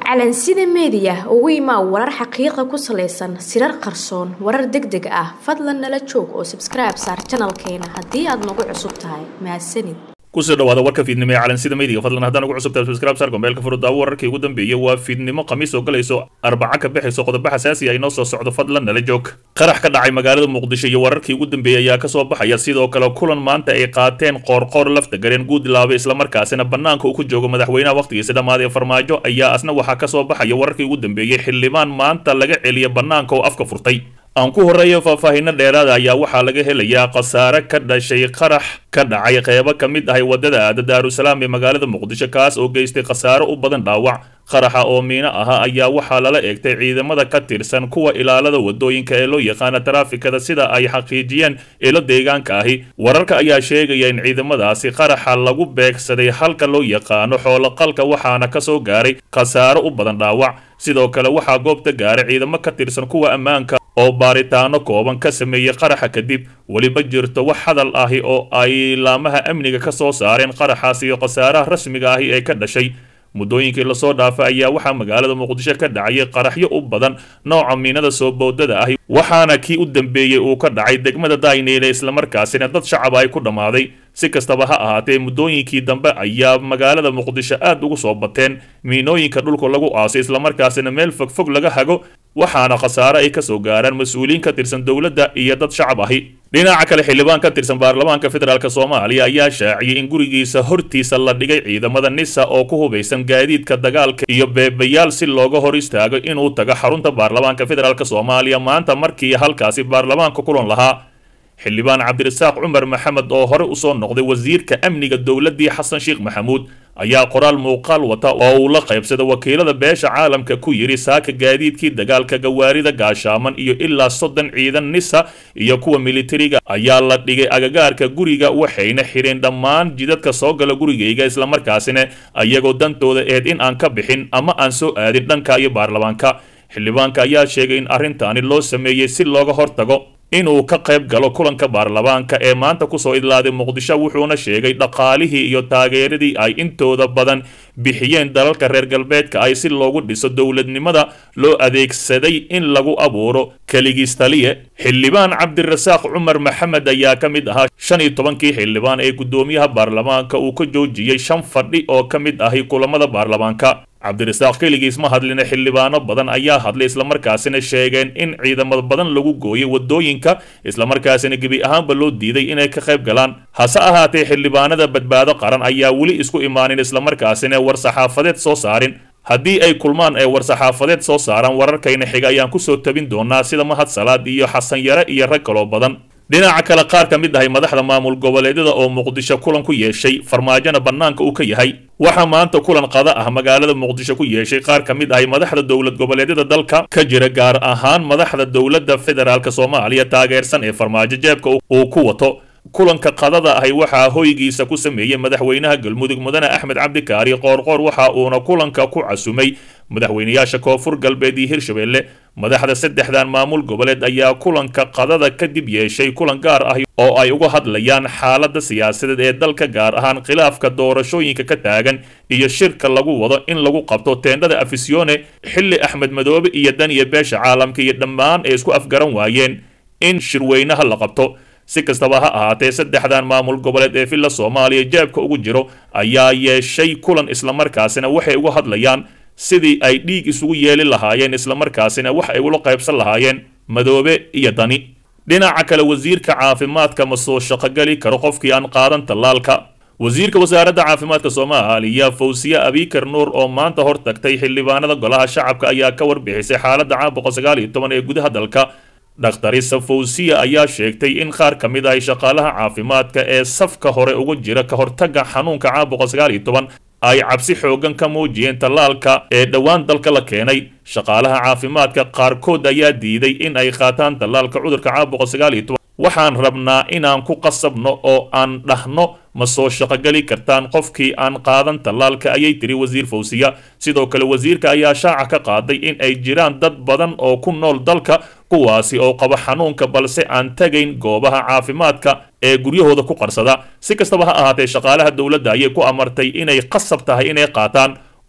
calansida meediya ugu imaa warar xaqiiqa ku salaysan sirar qarsoon warar deg deg ah fadlan nala joog oo sabskribe saar janalkeena haddii aad nagu cusub tahay mahadsanid kusoo dhawaada warka fiidnimo ee calansida meediga fadlan haddaan ugu cusubtahay subscribe saar gombeelka furudaawo wararkii ugu dambeeyey waa fiidnimo khamiis oo galayso arbaca ka bixayso qodobo xasaasi ah inoo soo socdo fadlan nala joog qarax ka dhacay magaalada muqdisho iyo wararkii ugu dambeeyey ayaa kasoo baxaya sidoo kale kulan maanta ay qaateen qoorqoor lafta gareen guudlaabe islamarkaasina bannaanka uu ku joogo madaxweynaha wakhtigiisa dhammaaday farmaajo ayaa asna waxaa kasoo baxaya wararkii ugu dambeeyey xildhibaan maanta laga celiya bannaanka oo afka furtay aan ku horreeyo faahfaahinno dheeraada ayaa waxaa laga helayaa khasaare ka dhashay qarax ka dhacay qeybo ka mid ahay waddada aada daarusalaam ee magaalada muqdisho kaas oo geystay khasaare u badan dhaawac qaraxa oo miino ahaa ayaa waxaa lala eegtay ciidamada ka tirsan kuwa ilaalada wadooyinka ee loo yaqaana taraafikada sida ay xaqiijiyeen ilo deegaanka ahi wararka ayaa sheegaya in ciidamadaasi qaraxa lagu beegsaday halka loo yaqaano xooloqalka waxaana kasoo gaaray khasaare u badan dhaawac sidoo kale waxaa goobta gaaray ciidamo ka tirsan kuwa ammaanka oo baaritaano kooban ka sameeyey qaraxa kadib weliba jirto wax hadal ahi oo ay laamaha amniga ka soo saareen qaraxaas iyo khasaaraha rasmiga ahi ee ka dhashay muddooyinkii lasoo dhaafay ayaa waxaa magaalada muqdisho ka dhacayay qaraxyo u badan nooca miinada soo boodada ahi waxaana kii u dambeeyey uu ka dhacay degmada dayneyle islamarkaasina dad shacab ay ku dhammaaday si kastaba ha ahaatee muddooyinkii dambe ayaa magaalada muqdisho aad ugu soo bateen miinooyinka dhulka lagu aasay islamarkaasina meel fogfog laga hago waxaana khasaare ay kasoo gaaraan mas-uuliyiin ka tirsan dowladda iyo dad shacab ahi dhinaca kale xildhibaan ka tirsan baarlamaanka federaalk soomaaliya ayaa shaaciyey in gurigiisa hortiisa la dhigay ciidamada nisa oo ku hubaysan gaadiidka dagaalka iyo beebayaal si looga hor istaago inuu tago xarunta baarlamaanka federaalk soomaaliya maanta markii halkaasi baarlamaanka kulan lahaa xildhibaan cabdirasaaq cumar maxamed oo hore usoo noqday wasiirka amniga dowladdii xasan sheekh maxamuud ayaa qoraal muuqaal wata oo uu la qaybsada wakiilada beesha caalamka ku yidhi saaka gaadiidkii dagaalka gawaarida gaashaaman iyo ilaa soddon ciidan nisa iyo kuwa militariga ayaa la dhigay agagaarka guriga waxayna xidheen dhammaan jidadka soo gala gurigayga islamarkaasina ayagoo dantooda eed in aan ka bixin ama aan soo aadin dhanka iyo baarlamaanka xildhibaanka ayaa sheegay in arrintaani loo sameeyey si looga hortago inuu ka qayb galo kulanka baarlamaanka ee maanta kusoo idlaaday muqdisho wuxuuna sheegay dhaqaalihii iyo taageeradii ay intooda badan bixiyeen dalalka reer galbeedka ay si loogu dhiso dowladnimada loo adeegsaday in lagu abuuro keligiis taliye xildhibaan cabdirasaaq cumar maxamed ayaa ka mid ahaa shan iyo tobankii xildhibaan ee guddoomiyaha baarlamaanka uu ka joojiyey shan fadhi oo ka mid ahi kulamada baarlamaanka cabdirasaaq keligiis ma hadlina xildhibaano badan ayaa hadlay islamarkaasina sheegeen in ciidamo badan lagu gooyay wadooyinka islamarkaasina gebi ahaanba loo diiday inay ka qayb galaan hase ahaatee xildhibaanada badbaado qaran ayaa weli isku imaanin islamarkaasina war-saxaafadeed soo saarin haddii ay kulmaan ee war-saxaafadeed soo saaraan wararkayna xiga ayaan kusoo tabin doonaa sida mahad salaad iyo xasan yare iyo rag kaloo badan dhinaca kale qaar ka mid ahay madaxda maamul goboleedyada oo muqdisho kulan ku yeeshay farmaajona bannaanka uu ka yahay waxaa maanta kulan qada ah magaalada muqdisho ku yeeshay qaar ka mid ahay madaxda dowlad goboleedyada dalka ka jira gaar ahaan madaxda dowladda federaalk soomaaliya taageersan ee farmaajo jeebka uu ku wato kulanka qadada ahi waxaa hoygiisa ku sameeyey madaxweynaha galmudug mudane axmed cabdikaari qoorqoor waxa uuna kulanka ku casumay madaxweynayaasha koonfur galbeed iyo hirshabelle madaxda saddexdan maamul goboleed ayaa kulanka qadada kadib yeeshay kulan gaar ah oo ay uga hadlayaan xaaladda siyaasadeed ee dalka gaar ahaan khilaafka doorashooyinka ka taagan iyo shirka lagu wado in lagu qabto teendhada afisione xilli axmed madoobe iyo daniya beesha caalamka iyo dhammaan ay isku afgaran waayeen in shirweynaha la qabto si kastaba ha ahaatee saddexdan maamul goboleed ee villa soomaaliya jeebka ugu jiro ayaa yeeshay kulan islamarkaasina waxay uga hadlayaan sidii ay dhiig isugu yeeli lahaayeen islamarkaasina wax ay ula qaybsan lahaayeen madoobe iyo dani dhinaca kale wasiirka caafimaadka ma soo shaqogeli karo qofkii aan qaadan tallaalka wasiirka wasaaradda caafimaadka soomaaliya fawsiye abikar nuur oo maanta hor tagtay xildhibaanada golaha shacabka ayaa ka warbixisay xaaladda caabuqa sagaal iyo toban ee gudaha dalka dhakhtarisa fawsiya ayaa sheegtay in qaar ka mid ahay shaqaalaha caafimaadka ee safka hore uga jira ka hortagga xanuunka caabuqa sagaal iyo toban ay cabsi xoogan ka muujiyeen tallaalka ee dhowaan dalka la keenay shaqaalaha caafimaadka qaarkood ayaa diiday in ay qaataan tallaalka cudurka caabuqa sagaal iyo toban waxaan rabnaa inaan ku qasabno oo aan dhahno ma soo shaqogeli kartaan qofkii aan qaadan tallaalka ayay tiri wasiir fawsiya sidoo kale wasiirka ayaa shaaca ka qaaday in ay jiraan dad badan oo ku nool dalka kuwaasi oo qaba xanuunka balse aan tegayn goobaha caafimaadka ee guryahooda ku qarsada si kastaba ha ahaatee shaqaalaha dowladda ayay ku amartay inay qasab tahay inay qaataan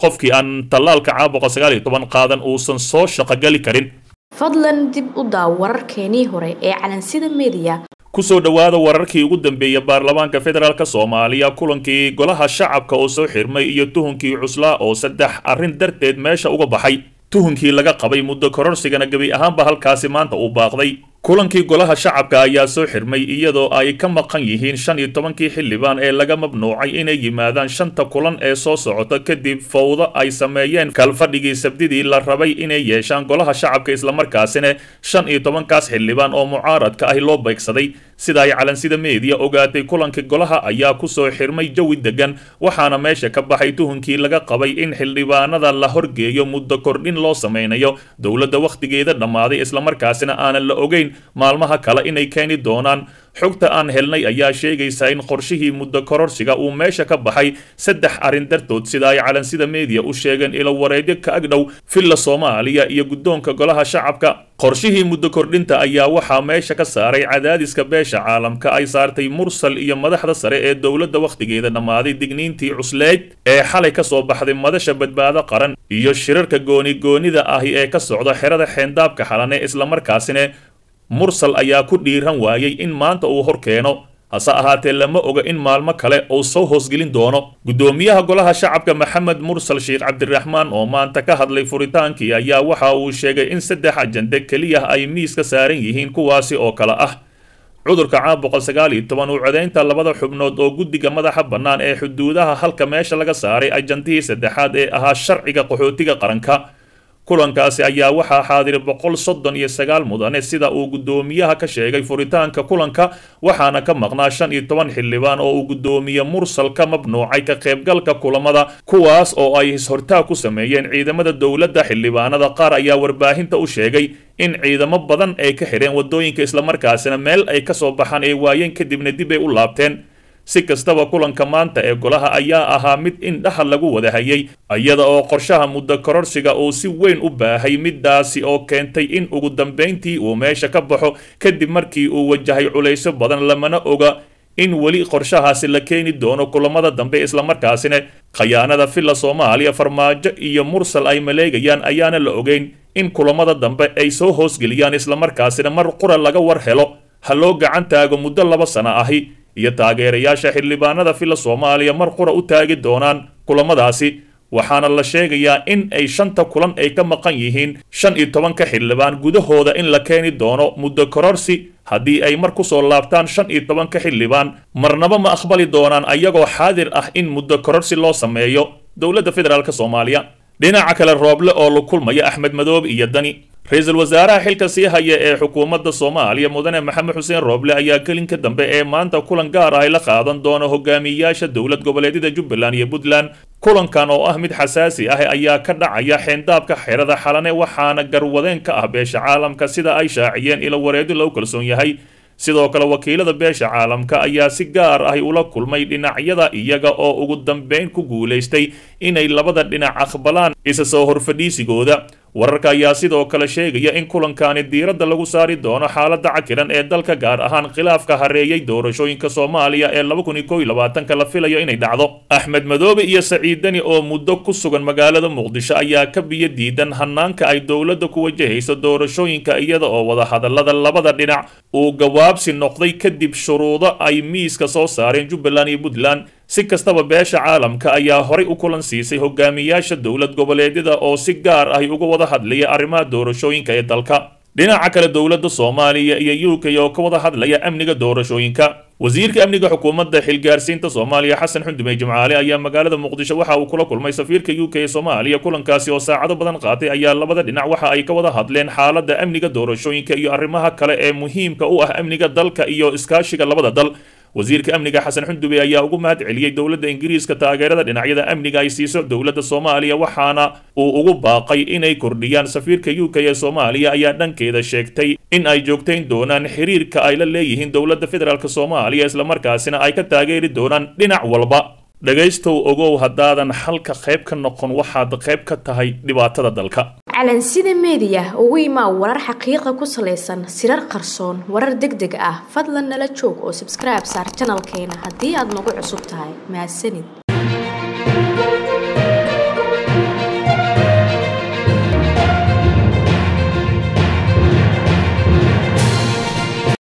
qofkii aan tallaalka caabuqa sagaal iyo toban qaadan uusan soo shaqogali karin fadlan dib u daaw wararkeenii hore ee calansida mediya kusoo dhowaada wararkii ugu dambeeyay baarlamaanka federaalk soomaaliya kulankii golaha shacabka oo soo xirmay iyo tuhunkii cuslaa oo saddex arrin darteed meesha uga baxay tuhunkii laga qabay muddo kororsigana gebi ahaanba halkaasi maanta uu baaqday kulankii golaha shacabka ayaa soo xirmay iyadoo ay ka maqan yihiin shan iyo tobankii xildhibaan ee laga mamnuucay inay yimaadaan shanta kulan ee soo socota kadib fawdo ay sameeyeen kalfadhigii sabdidii la rabay inay yeeshaan golaha shacabka islamarkaasina shan iyo tobankaas xildhibaan oo mucaaradka ah loo beegsaday sida ay calansida meediya ogaatay kulankii golaha ayaa kusoo xirmay jawi degan waxaana meesha ka baxay tuhunkii laga qabay in xildhibaanada la horgeeyo muddo kordhin loo sameynayo dowladda wakhtigeeda dhammaaday islamarkaasina aanan la ogeyn maalmaha kale inay keeni doonaan xogta aan helnay ayaa sheegaysa in qorshihii muddo kororsiga uu meesha ka baxay saddex arrin dartood sida ay calansida meediya u sheegeen ilo wareedyo ka agdhow villa soomaaliya iyo guddoonka golaha shacabka qorshihii muddo kordhinta ayaa waxaa meesha ka saaray cadaadiska beesha caalamka ay saartay mursal iyo madaxda sare ee dowladda wakhtigeeda dhammaaday digniintii cusleyd ee xalay ka soo baxday madasha badbaado qaran iyo shirarka gooni-goonida ahi ee ka socda xerada xeendaabka xalane islamarkaasina mursal ayaa ku dhiiran waayey in maanta uu hor keeno hase ahaatee lama oga in maalmo kale uu soo hoosgelin doono guddoomiyaha golaha shacabka maxamed mursal sheekh cabdiraxmaan oo maanta ka hadlay furitaankii ayaa waxa uu sheegay in saddex ajande keliya ay miiska saaran yihiin kuwaasi oo kale ah cudurka caabuqa sagaal iyo toban uu codaynta labada xubnood oo guddiga madaxa bannaan ee xuduudaha halka meesha laga saaray ajandihii saddexaad ee ahaa sharciga qaxootiga qaranka kulankaasi ayaa waxaa xaadiray boqol soddon iyo sagaal mudane sida uu guddoomiyaha ka sheegay furitaanka kulanka waxaana ka maqnaa shan iyo toban xildhibaan oo uu guddoomiye mursal ka mamnuucay ka qaybgalka kulamada kuwaas oo ay hishortaag ku sameeyeen ciidamada dowladda xildhibaanada qaar ayaa warbaahinta u sheegay in ciidamo badan ay ka xidheen waddooyinka islamarkaasina meel ay ka soo baxaan ay waayeen kadibna dib ay u laabteen si kastaba kulanka maanta ee golaha ayaa ahaa mid indhaha lagu wada hayay iyada oo qorshaha muddo kororsiga uu si weyn u baahay midaasi oo keentay in ugu dambayntii uu meesha ka baxo kadib markii uu wajahay culayso badan lamana oga in weli qorshahaasi la keeni doono kulamada dambe islamarkaasina khayaanada villa soomaaliya farmaajo iyo mursal ay maleegayaan ayaana la ogeyn in kulamada dambe ay soo hoosgeliyaan islamarkaasina mar qura laga war helo ha loo gacan taago muddo laba sano ahi iyo taageerayaasha xildhibaanada villa soomaaliya mar qura u taagi doonaan kulamadaasi waxaana la sheegayaa in ay shanta kulan ay ka maqan yihiin shan iyo tobanka xildhibaan gudahooda in la keeni doono muddo kororsi haddii ay mar kusoo laabtaan shan iyo tobanka xildhibaan marnaba ma aqbali doonaan ayagoo xaadir ah in muddo kororsi loo sameeyo dowladda federaalk soomaaliya dhinaca kale rooble oo la kulmaya axmed madoobe iyo dani ra-iisul wasaaraha xilka sii haya ee xukuumadda soomaaliya mudane maxamed xuseen rooble ayaa gelinka dambe ee maanta kulan gaar ah ay la qaadan doona hogaamiyayaasha dowlad goboleedyada jubbaland iyo puntland kulankan oo ah mid xasaasi ah ayaa ka dhacaya xeendaabka xerada xalane waxaana garwadeen ka ah beesha caalamka sida ay shaaciyeen ilo wareedi lagu kalsoon yahay sidoo kale wakiilada beesha caalamka ayaa si gaar ah ula kulmay dhinacyada iyaga oo ugu dambeyn ku guulaystay inay labada dhinac aqbalaan isa soo horfadhiisigooda wararka ayaa sidoo kale sheegaya in kulankaani diiradda lagu saari doono xaaladda cakiran ee dalka gaar ahaan khilaafka hareeyay doorashooyinka soomaaliya ee laba kun iyo kow iyo labaatanka la filayo inay dhacdo axmed madoobe iyo saciid deni oo muddo ku sugan magaalada muqdisho ayaa ka biyo diidan hanaanka ay dowladda ku wajahayso doorashooyinka iyada oo wadahadallada labada dhinac uu gawaabsi noqday kadib shuruudo ay miiska soo saareen jubbaland iyo puntland si kastaba beesha caalamka ayaa horay u kulan siisay hogaamiyaasha dowlad goboleedyada oo si gaar ahi uga wada hadlaya arrimaha doorashooyinka ee dalka dhinaca kale dowladda soomaaliya iyo u k oo ka wada hadlaya amniga doorashooyinka wasiirka amniga xukuumadda xilgaarsiinta soomaaliya xasan xundumey jimcaale ayaa magaalada muqdisho waxa uu kula kulmay safiirka u k ee soomaaliya kulankaasi oo saacado badan qaatay ayaa labada dhinac waxa ay ka wada hadleen xaaladda amniga doorashooyinka iyo arrimaha kale ee muhiimka u ah amniga dalka iyo iskaashiga labada dal wasiirka amniga xasan xundube ayaa ugu mahad celiyey dowladda ingiriiska taageerada dhinacyada amniga ay siiso dowladda soomaaliya waxaana uu ugu baaqay inay kordhiyaan safiirka u k ee soomaaliya ayaa dhankeeda sheegtay in ay joogtayn doonaan xiriirka ay la leeyihiin dowladda federaalk soomaaliya islamarkaasina ay ka taageeri doonaan dhinac walba dhegaystow ogow haddaadan xalka qayb ka noqon waxaad qayb ka tahay dhibaatada dalka calansida meediya ugu imaa warar xaqiiqa ku salaysan sirar qarsoon warar deg deg ah fadlan nala joog oo sabskribe saar janalkeena haddii aad nagu cusub tahay mahadsanid